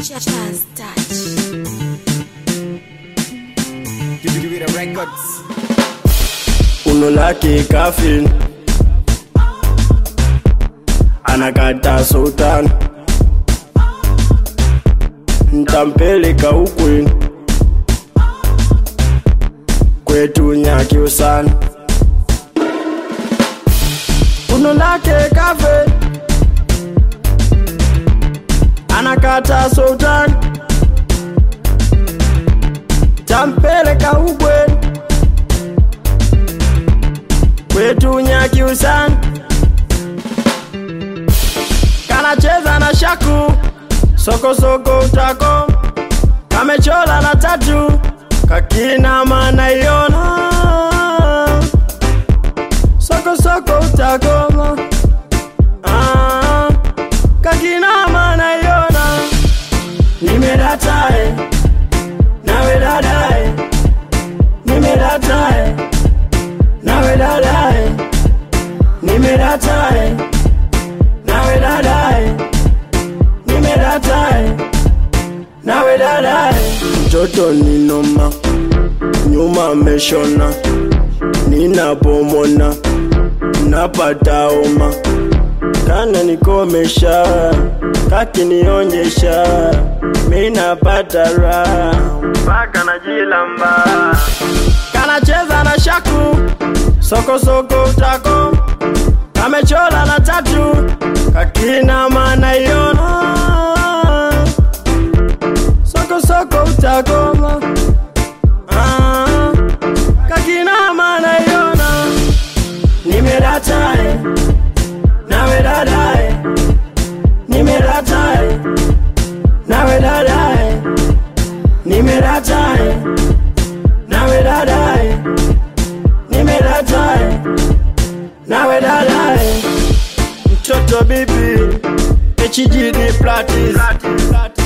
Just touch. Give, give it a records. uno lake kafin anakata sultan ntampeleka ukweni kwetu nyaki usana uno lake kafe anakata sultan tampeleka ukweni kwetu nyaki usana kanacheza na shaku sokosoko utako kamechola na tatu kakina mana iona sokosoko utakoma ah, kakina mana iona nimedatae nawe dadae nimedatae nawe dadae nimedatae nawe dadae nimedatae nawe dadae mtoto ninoma nyuma ameshona ninapomona napata oma kana nikomesha kakinionyesha minapata raha mpaka najilamba kanacheza na shaku sokosoko utako kamechola na tatu kakina mana iona sokosoko utakoma ah, kakina mana iona nimedatae nawe dadae nimedatae nawe dadae nimedatae nawe dadae nimedatae nawe dadae mtoto bibi HGD Platis